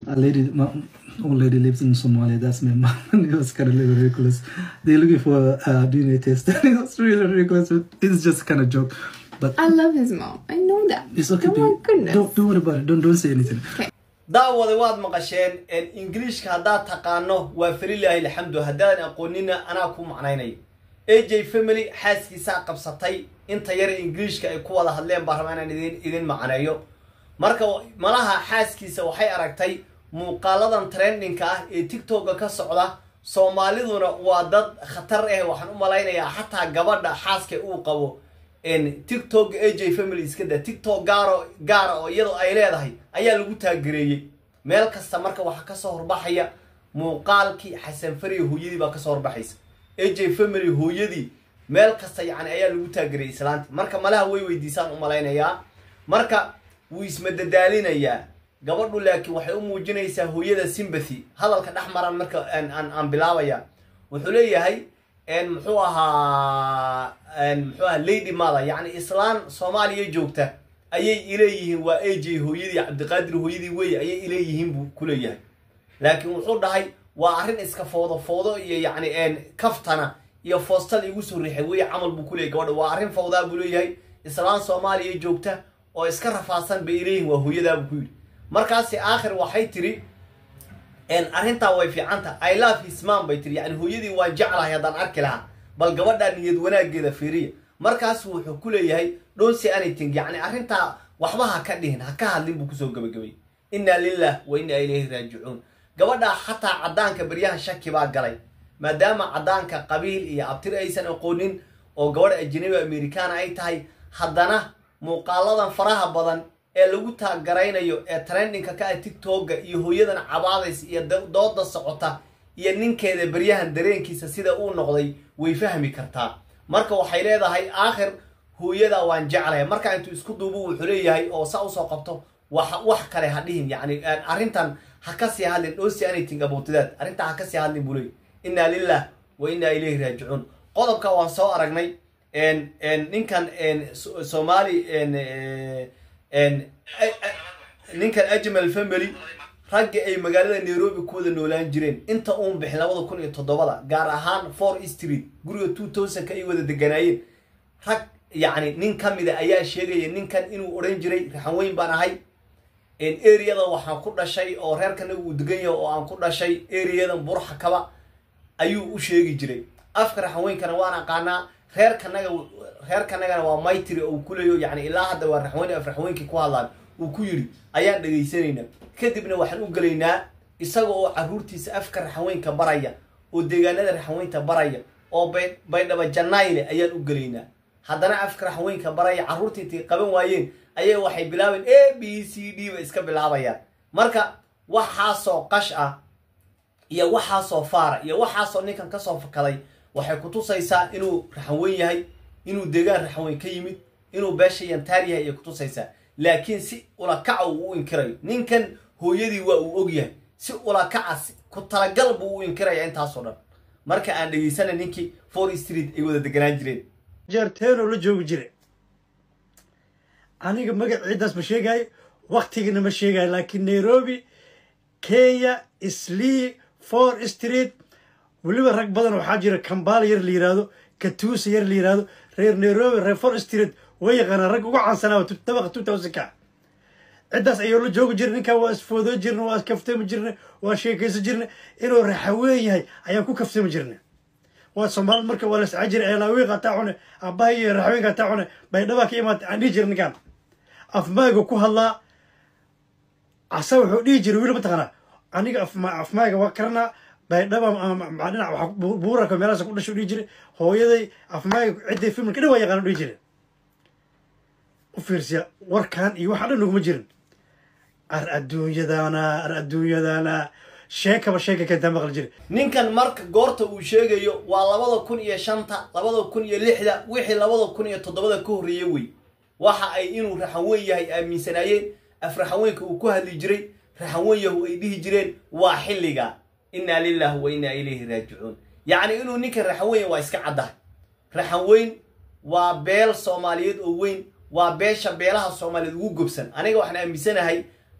a lady, my old lady lives in Somalia. That's my mom. And it was kind of little ridiculous. They're looking for a DNA test. it was really ridiculous. But it's just kind of joke. But I love his mom. I know that. it's okay. Oh my don't, goodness. don't, don't worry about it. Don't, don't say anything. daawada waad maqasheen ingiriishka haddaad taqaano waa falilaahi alxamdu haddaadan aqoonina anaa ku macnaynayo aj family xaaskiisaa qabsatay inta yare ingiriishka ay ku wada hadleen baa rabaa inaan idin idin macneeyo marka malaha xaaskiisa waxay aragtay muuqaaladan trendingka ah ee tiktoka ka socda soomaaliduna waa dad khatar ah waxaan u malaynayaa xataa gabadha xaaska uu qabo tiktok aj family iska da tiktok gaaro gaara oo iyadoo ay leedahay ayaa lagu taagereeyey meel kasta marka waxaa kasoo horbaxaya muuqaalkii xasan fariya hooyadii baa kasoo horbaxaysa aj family hooyadii meel kasta yani ayaa lagu taagereeyey islaanti marka malaha way weydiisaan u malaynayaa marka wuu ismadadaalinayaa gabadhu laakiin waxay u muujinaysaa hooyada sympathy hadalka dhex maran marka aan bilaabaya wuxuu leeyahay muxuu ahaa muxuu ahaa lady mother yacni islaan soomaaliya joogta ayay ileeyihiin waa aj hooyadii cabdiqaadir hooyadii wey ayay ileeyihiin buu ku leeyahay laakiin wuxuu dhahay waa arrin iska foodo foodo iyo yacni kaftana iyo foostal igu soo riixay wey camal buu kuleeyay gabadha waa arrin fawdaa buu leeyahay islaan soomaaliya joogta oo iska rafaadsan bay ileeyihin waa hooyadaa buu ku yidhi markaasi aakhir waxay tiri arrintaa way fiicanta i love his mom bay tiri yani hooyadii waan jeclahay haddaan arki lahaa bal gabadhaa niyad wanaageeda fiiriya markaasu wuxuu ku leeyahay don't say anything yacni arrintaa waxba ha ka dhihin ha ka hadlin buu kusoo gabagabay inna lilah wa inna ilayhi raajicuun gabadhaa xataa caddaanka baryahan shaki baa galay maadaama caddaanka qabiil iyo abtir aysan aqoonin oo gabadha ajnabi americana ay tahay haddana muuqaaladan faraha badan ee lagu taagaraynayo ee trendingka ka ah tiktoka iyo hooyadan cabaadaysa iyo dooda socota iyo ninkeeda baryahan dareenkiisa sida uu noqday way fahmi kartaa marka waxay leedahay aakhir hooyada waan jeclahay marka intuu isku duubo wuxuu leeyahay oo sa usoo qabto wax wax kale ha dhihin yani arrintan ha ka sii hadlin dhosi anything about that arrintan ha ka sii hadlin buu leeyahy inna lilah wa inna ilayhi raajicuun qodobka waan soo aragnay ninkan somali ninkan ajmal family ragga ay magaalada nairobi ku wada noolaan jireen inta uun bixin labada kun iyo toddobada gaar ahaan four street guriga two thousandka ay wada deganaayeen rag yacni nin ka mida ayaa sheegaya ninkan inuu odhan jiray raxan weyn baan ahay areada waxaan ku dhashay oo reerkanaga uu degan yahay oo aan ku dhashay areadan burxakaba ayuu u sheegi jiray afka raxan weynkana waan aqaanaa reerkanaga reerkanagana waa maytri oo uu ku leeyo yani ilaa hadda waa raxweyn af raxweynkii ku hadlaan uu ku yidhi ayaan dhegaysanaynaa kadibna waxaan u gelaynaa isaga oo carruurtiisa afka raxweynka baraya oo deegaanada raxweynta baraya oo baydhaba janayle ayaan u gelaynaa haddana afka raxweynka baraya carruurtii intay qaban waayeen ayaa waxay bilaabeen a b c d ba iska bilaabayaan marka waxaasoo qash ah iyo waxaasoo faara iyo waxaasoo ninkan kasoo fakaday waxay kutusaysaa inuu raxanweyn yahay inuu deegaan raxanweyn ka yimid inuu beesha yantaar yahay ayay kutusaysaa laakiin si ulakaca uu u inkirayo ninkan hooyadii waa uu og yahay si ulakaca ku talagal buu u inkiraya intaasoo dhan marka aan dhegaysana ninkii for street ay wada deganaan jireen jeerteenoo la joogi jire aniga magac ciiddaas ma sheegaayo waktigana ma sheegaayo laakiin nairobi kenya islii for street weliba rag badan waxaa jira kambaala yar la yihahdo katuusa yar la yihahdo reer nairobi reer for street way yaqaanaan rag uga caansanaa dabaqa two thousandka ciddaas ayuu la joogi jirna ninkan waa isfoodoo jirna waa iskaftami jirna waa sheekaysan jirna inuu raxaween yahay ayaan ku kaftami jirna waa soomaalid marka waa lascaa jira eelaawiiq ataa cune aabbaha iyo raxaweenka ataa cune baydhabaa ka imaatay aan dhihi jira ninkan afmaaga ku hadlaa asa wuxuu dhihi jiray wiil mataqaanaa aniga afmaaga waa karanaa baydhaba dhinac waa buurarka meelahaas ku dhasho dhihi jiray hooyaday afmaaga cidday filmka dhan waa yaqaan dhihi jiray u fiirsiya warkan iyo waxa dhan naguma jirin ar adduunyadana ar adduunyadana sheekaba sheeka kentaa maqli jira ninkan marka goorta uu sheegayo waa labada kun iyo shanta labada kun iyo lixda wixii labada kun iyo toddobada ka horreeyey wey waxa ay inuu raxanweyn yahay aaminsanaayeen af raxanweynka uu ku hadli jiray raxanweyn yahu ay dhihi jireen waa xilliga inna lilah wa inna ilayhi raajicuun yacni inuu ninkan raxanweyn waa iska caddahay raxanweyn waa beel soomaaliyeed oo weyn waa beesha beelaha soomaaliyeed ugu gobsan aniga waxaan aaminsanahay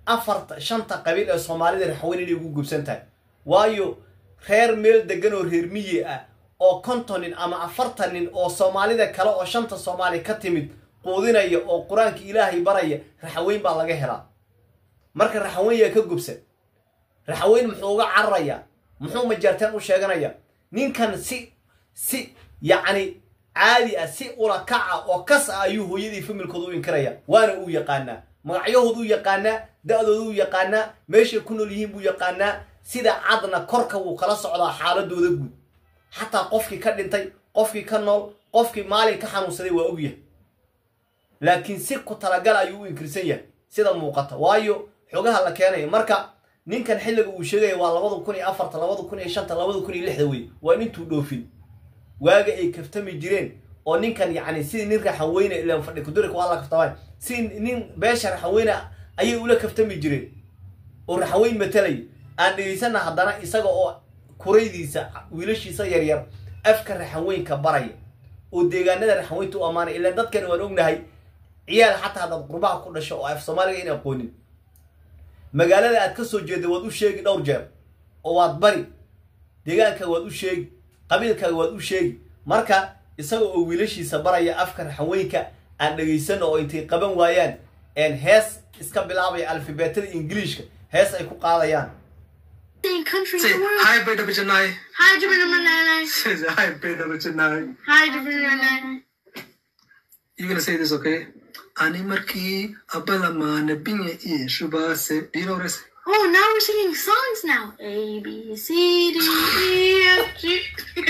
afarta shanta qabiil ee soomaalida raxweyn inay ugu gubsan tahay waayo reer meel degan oo reer miyi ah oo konton nin ama afartan nin oo soomaalida kale oo shanta soomaali ka timid quudinaya oo qur-aanka ilaahay baraya raxaweyn baa laga helaa marka raxaweyn yaa ka gubsan raxaweyn muxuu uga cararayaa muxuu majaarteen u sheeganaya ninkan si si yacni caadi ah si ula kaca oo kas ah ayuu hooyadii familkooda u inkiraya waana uu yaqaanaa magacyahooda u yaqaanaa da-dooda u yaqaanaa meeshay ku nool yihiin buu yaqaanaa sida cadna korka wuu kala socdaa xaaladooda guud xataa qofkii ka dhintay qofkii ka nool qofkii maalin ka xanuunsaday waa ogyahay laakiin si ku talagal ayuu u inkirsan yahay sida muuqata waayo xogaha la keenaya marka ninkan xilliga uu sheegaya waa labada kun iyo afarta labada kun iyo shanta labada kun iyo lixda wey waa intuu dhoofin waaga ay kaftami jireen oo ninkan yacni sidii nin raxaweyne ilaan fadhi kudurik waa la kaftamaan sidii nin beesha raxaweyne ayay ula kaftami jireen oo raxaweyn matalaya aan dhegaysana haddana isaga oo kuraydiisa wiilashiisa yaryar afka raxaweynka baraya oo deegaanada raxaweynta u ammaanay ilaan dadkani waan ognahay ciyaal xataa haddaad qurbaha ku dhasho oo af soomaaliga in aqoonin magaalada aad ka soo jeeda waad u sheegi dhowr jeer oo waad bari deegaankaaga waad u sheegi qabiilkaaga waad u sheegi marka isaga oo wiilashiisa baraya afka raxaweynka aan dhegaysano oo intay qaban waayaan hees iska bilaabaya alfabeetada ingiliishka hees ay ku qaadayaan Same country Say in the world. hi, Beta Bichanai. Hi, Jabba Say hi, Beta Bichanai. Hi, Jabba You're gonna say this, okay? Ani marki abala mana binya i shubase. Do you know this? Oh, now we're singing songs now. A, B, C, D, E, F, G.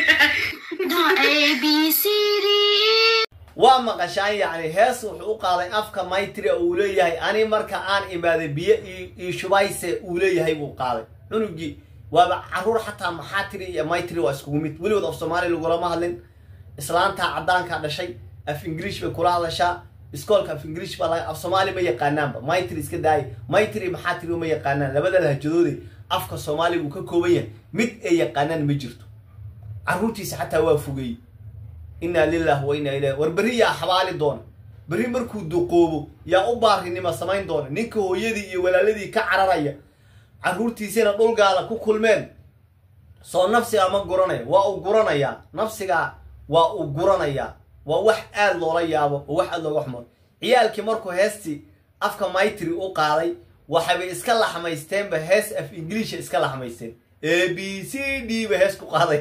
no, A, B, C, D, E. waa maqashaan yacni hees wuxuu u qaaday afka maytria uu leeyahay ani marka aan imaaday biyo io shubayse uu leeyahay buu qaaday cunugii waaba caruur xataa maxaatiri iyo maytri waa iskugu mid weligood af soomaaliya lagulama hadlin islaantaa caddaankaa dhashay af ingiriish bay kula hadashaa iskoolka af ingiriish baa laga af soomaali ma yaqaanaanba maytri iska daaya maytri maxaatiri ma yaqaanaan labada lahjadoode afka soomaaliga uu ka kooban yahay mid ay yaqaanaan ma jirto carruurtiisa xataa waa fogeeyey inaa lilah wa inaa ilah war berri yaa xabaali doona berri markuu duqoobo yaa u baarinima samayn doona ninka hooyadii iyo walaaladii ka cararaya carruurtiisina dhulgaala ku kulmeen soo nafsigaa ma guranaya waa uu guranayaa nafsigaa waa uu guranayaa waa wax aad loola yaabo oo wax aad looga xumo ciyaalkii markuu heestii afka maytri u qaaday waxaybay iska laxmaysteenba hees af ingiliisha iska laxmaysteen a b c d ba hees ku qaaday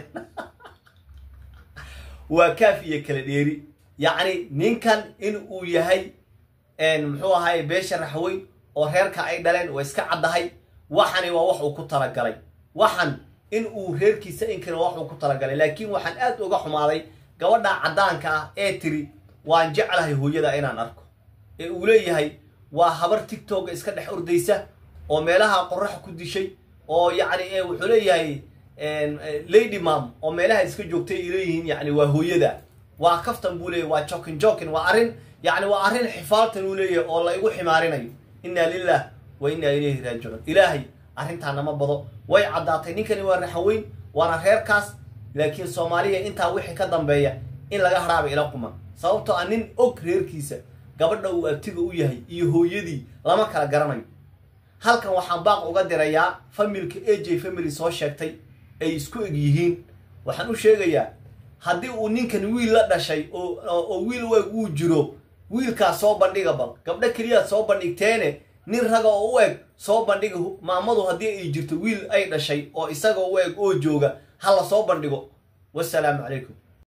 waa kaaf iyo kala dheeri yacni ninkan in uu yahay muxuu ahaay beesha raxweyn oo reerka ay dhaleen waa iska caddahay waxani waa wax uu ku talagalay waxan in uu reerkiisa inkana wax uu ku talagalay laakiin waxaan aad uga xumaaday gabadha caddaanka ah ee tiri waan jeclahay hooyada inaan arko ee uu leeyahay waa habar tigtogga iska dhex ordaysa oo meelaha qoraxa ku dishay oo yacni wuxuu leeyahay lady mam oo meelaha iska joogtay ay leeyihiin yani waa hooyada waa kaftan buu leeyahy waa jokin jokin waa arrin yani waa arrin xifaaltan uu leeyahay oo la igu ximaarinayo inna lilah wa inna ilayhi raajicuun ilaahay arrintaa nama bado way caddaatay ninkani waa raxaweyn waana reerkaas laakiin soomaaliya intaa wixii ka dambeeya in laga haraaba ila quman sababtoo ah nin og reerkiisa gabadha uu abtiga u yahay iyo hooyadii lama kala garanayo halkan waxaan baaq uga dirayaa familka a j family soo sheegtay ay isku eg yihiin waxaan u sheegayaa haddii uu ninkan wiil la dhashay oo wiil u eg uu jiro wiilkaas soo bandhiga bal gabdho keliyaad soo bandhigteene nin raga oo u eg soo bandhiga maamadu haddii ay jirto wiil ay dhashay oo isaga u eg oo jooga ha la soo bandhigo wasalaamu calaykum